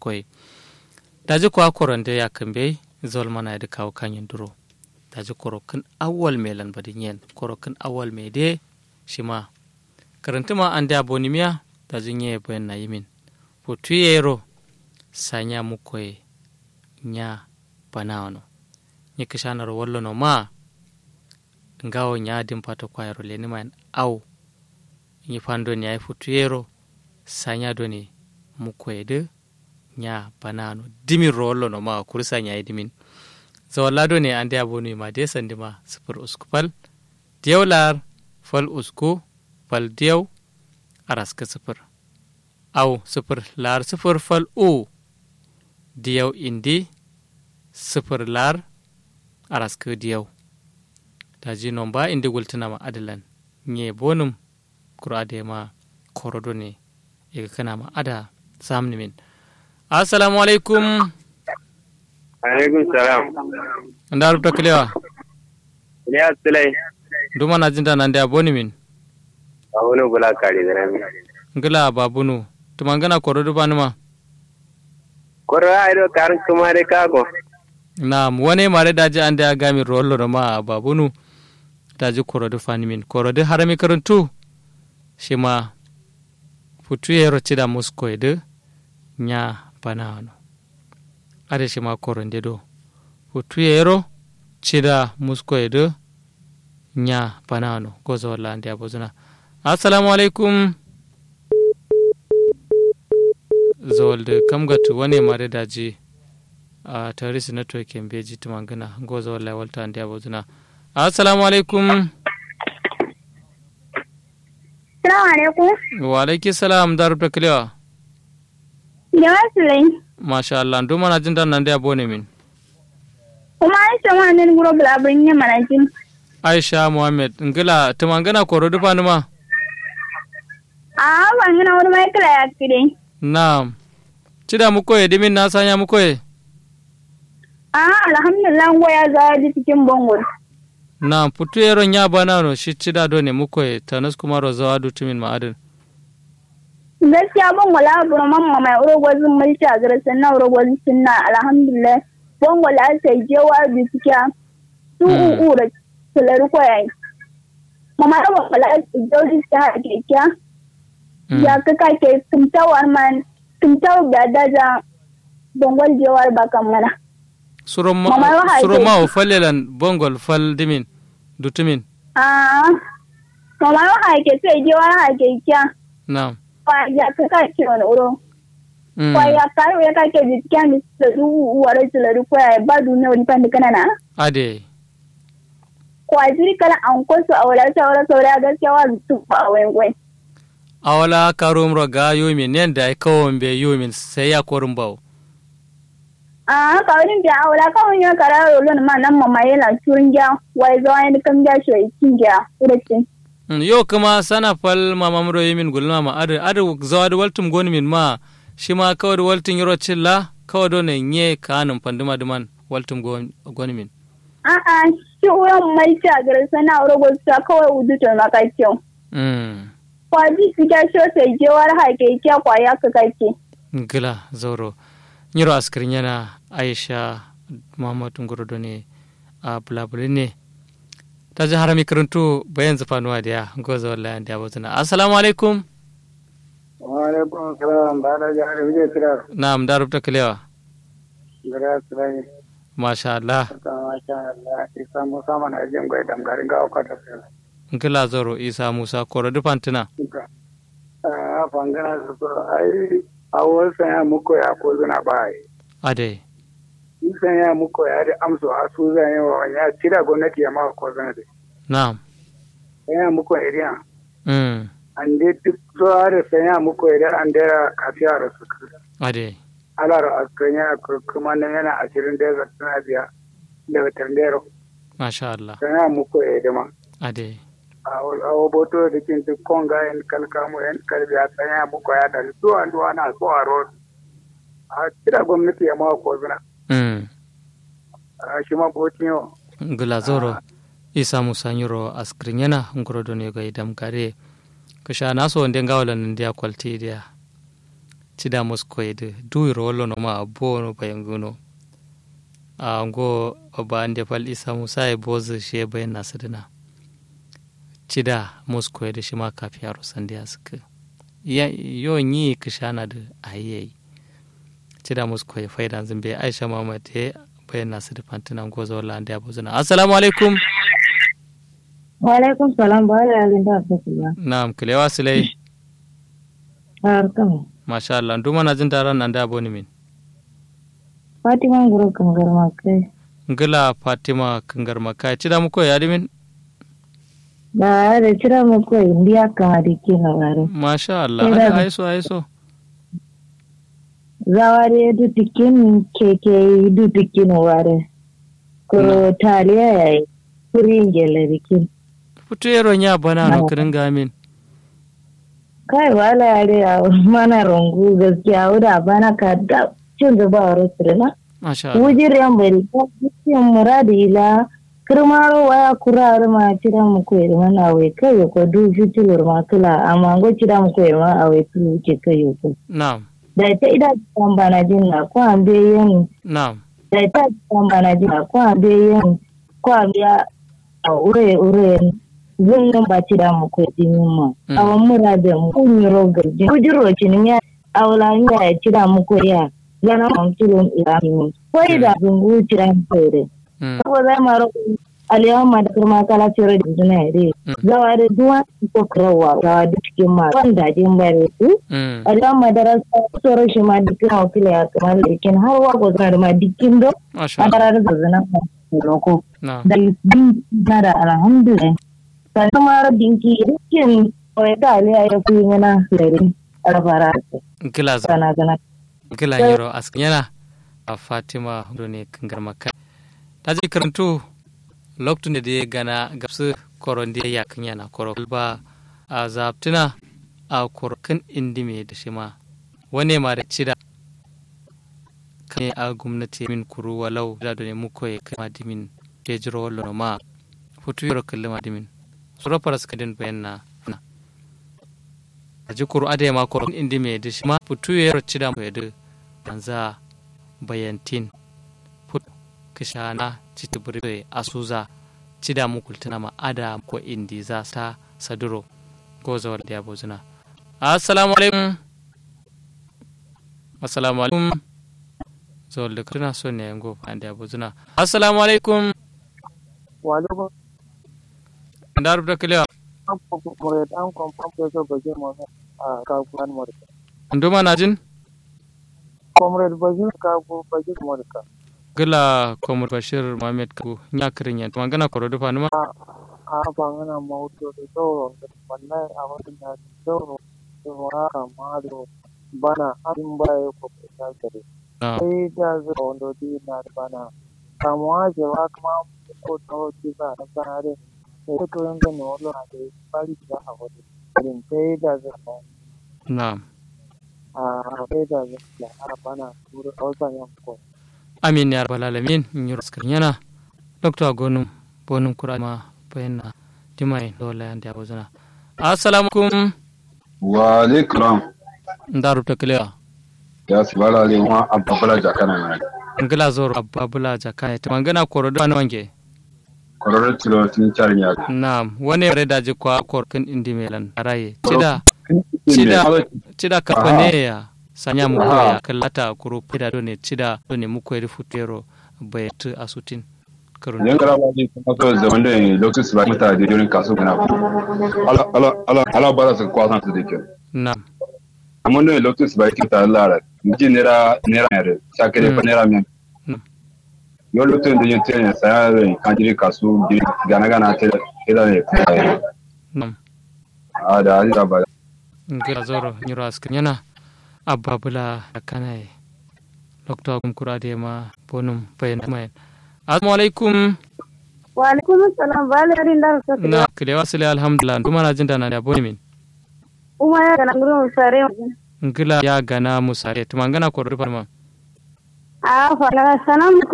muskoi daji kwa koronde ya kambe zol mana da kawo kanyin duro daji korokin awwal mai lanbadin yen korokin awwal mai de shi ma karantuma an da bonimiya daji nye bayan na yimin putu yero sanya mukoye nya banawano nye kishanar wallo no ma ngawo nya dim pato kwayro leni man aw nye fando ni ay futu yero sanya doni mukoye de nya banano dimin rollo no ma kursa nya dimin zawalla do ne ande abonu ma de sandi ma sifir usku fal diyaw lar fal usku fal diyaw araska sifir aw sifir lar sifir fal u diyaw indi sifir lar araska diyaw daji nomba indi gultinama adalan nye bonum kura de ma korodo ne iga kana ma ada samni min assalamu alaikum alaikum salam nda rubta kilewa ya sulai duma na jinda nan da boni min a wani bula kare da rami ngila babunu tumangana koro duba numa koro a ido karin kuma dai kago na wani mare daji an da gami rollo ma babunu daji koro du fani min koro du harami karantu shi ma futu yero cida musko edu nya banano ade shi ma koro ndedo futu yero cida musko edu nya banano gozo walla ande abozuna assalamu alaikum zolde kamgatu wani mare daji a tarisi network en beji tumangana gozo walla walta ande abozuna assalamu alaikum Salamu alaikum. wa alaiki salam darubta kilewa Jama'a Sulai. masha Allah nduma na jinda nan da bone min Kuma an sama nan guro bulaburin yin manajin. aisha muhammad ngila tumangana koro dufa numa A ban gina wani mai kala ya kire. na cida mukoye dimin na sanya mukoye A alhamdulillah goya za ji cikin bangon. na putu yero nya banano shi cida do ne mukoye tanus kuma rozawa du tumin ma'adin Gaskiya ban wala buru mamma mai urogwazin mulki a garasa na urogwazin sunna alhamdulillah. Ban wala sai jewa bi suke su uku da tulari kwayayi. Mama da ban wala sai jewa ta haƙe kya. Ya kaka ke tumtawar man tumtawar da daja bangwal jewar bakan mana. suroma Mama yo haike. suroma o fallelan bongol fal dimin du tumin Ah, mama yo haike sai je wani haike kya. na Kwa ya ka ka ke wani uro. mm. Kwa ya ka ya ka ke bi kya mi da du wara tula du kwa ya ba du ne wani pande kana na. ade Kwa jiri kala an ko su a wala ta wala saura gaskiya wa su ba wai wai. awala karum roga yumin nen da ai kawon be yumin sai ya korin bawo Ah, ka wani da a wala ka wani ya kara rolon ma nan mama yana turin gya wai zo ai kan gya shi kin gya uracin. Mm, yo kuma sana fal mama muro yimin gulma ma adu adu zawad waltum goni min ma shi ma kawad waltin yoro chilla kawad do ne nye kanum panduma duman waltum gon- goni min A'a, shi uran mai ta garasa na uro gosa kawai uduto maka kyau. mm. kwaji fita shota jewar hake kya kwaya ka kake. gila zoro nyiro askirin yana aisha muhammadu ngorodo ne a bulabuli ne ta ji harami karantu bayan zufanuwa da ya goza wallahi da abotuna assalamu alaikum wa alaikum salam ba da jihar wuje tirar na'am da rubuta kalewa gara sulai masha Allah ta masha Allah isa musa mana jin gwai damgarin ga kwata sai gila zoro isa musa koro dufantina a fangana su ko ai a wasan ya muku ya ko zuna ba ai ade nisan ya muku ya da amso a su zan yi wa ya cira gwamnati ya maka ko zana da na'am ya muku iriya mm. an dai duk zuwa da san ya muku iriya an dera kafiya da su ade alar askan ya kuma nan yana ashirin da ya suna biya daga tandero masha Allah san ya muku iriya ade a waboto da kin duk konga yan kalkamu yan kalbi a tsaya muku ya da zuwa duwa na zuwa road a cira gwamnati ya maka ko zuna mm. a shi ma botin yau gila zoro isa musa nyiro askirin yana ngorodo ne ga idam kare kusha naso wonde ngawalan ndia kwalti dia cida muskoyde duwiro wollono ma bono bayanguno a ngo ba ande fal isa musa e bozu she bayan nasidina cida muskoyde shi ma kafi yaro sande aska yo yi kishana da ayyai cida muskoye faidan zimbe aisha mamad e bayan nasu da fantina gozo wala ande abuzuna assalamu alaikum wa alaikum salam ba da yalin da aka kula na'am kilewa silai har kama masha Allah nduma na jin taron nan da aboni min fatima guru kan garma kai ngila fatima kangar makai cida muko ya dimin da da cira mu ko indiya kama da ke na ware masha Allah Sai da- aiso aiso zaware du tikin keke du tikin ware ko taliya yayi kurin gele dikin futu yero nya bana no No. kirin gamin kai wala yare a mana rungu gaskiya wuda bana ka da cin zuba wa rasirina masha Allah wujir yan bari ko cikin muradi ila kirmaro waya kurar ma cira mu ko irma na wai kai ko du fitilur ma kula amma go cira mu ko irma a wai tulu ke kai ko na'am da ta ida kan bana jin na ko an be yin na'am da ta kan bana jin na ko an be yin ko an biya a ure ure zun nan ba cira mu ko din ma Mm. awan murade mu kun yi rogar jin wujiro cin ya awla ya cira mu ko ya yana mun tulun ila mu ko ida zungu cira mu ko ire Mm, saboda maro aliyama da kuma kala cire da juna ire Mm. zawa da duwa ko krawa zawa da cikin ma wanda jin bare su mm, aliyama da rasa tsoro shi ma dukkan wakila ya kamar dikin har wa ko zana da ma dikin do masha a Allah tarar da zana loko na'am da din da alhamdulillah sannan ma dinki dikin wai da aliya ya fi mana lare alfara ngila za sana sana ngila yero askanyana a fatima do ne kangar makai ta je karantu lokacin da ya gana gabsu koron da ya kanyana koro ba a zaptina a korokin indime da shi ma wane ma da cida kan a gwamnati min kuru walau da da ne muko ya kai madimin ke jiro wallo ma hutu yoro kalli madimin sura fara suka din bayan na na a ji kuru ada ma korokin indime da shi ma hutu yoro cida mu yadu banza bayantin fut kishana citibiri asuza cida mu kultuna ma ada ko indi za ta saduro ko zawar da yabo zina assalamu alaikum assalamu alaikum zawar da kuna so ne yango fa da yabo zina assalamu alaikum Walaikum da rubuta kiliya salam comrade an confirm peso bashir mohammed a kaguwan morika. nduma na jin Comrade bashir kagu bashir morika. gila komur bashir muhammad kagu nya kirin yan magana koro dufa numa A bangana mauto da sauro da wallahi a wani na sauro da wara mado bana abin baya ko ta gare. na Sai da zai wando di na da bana. Kamuwa ce wa kuma ko ta hoci ba na sanare. Sai ta koyon da ne wani na da bari da a wani. Irin sai da zai na a sai da zai a bana turu a wasan yanko. amin ya rabbal alamin in yi raskar yana dr gonum bonum kurama bayanna dimai dole yanda yabo zina assalamu alaikum wa alaikum da rubuta kiliya ya su bala ale wa ababala jakana na ngila zoro ababula jakaya ta mangana koro da wani wange kororar tilo tun carin ya na wani yare da jikwa korkin indi melan araye cida Cida. cida kapane ya sanya mu koya kallata kuro pida done cida done mu koyri futero bayat asutin karun yan gara ba ne kuma so zaman da lokacin su ba mata da jorin kasu kana ala ala ala ala bara su kwasan su dake na amma ne lokacin su ba kin ta lara ji nera nera ne sake da nera men Mm. yo lokacin da yin tene saya da kan jiri kasu gana gana ta ida ne na a da ali ba ngila zoro nyuro askin yana ababula kanaye dr kumkura de ma bonum bayan mai assalamu alaikum wa alaikum assalam ba la rin dar sa na kilewa sile alhamdulillah nduma na jinda na da boni min uma ya kana nguru sare ngila ya gana musare tumangana koro rufa ma a fa na sanam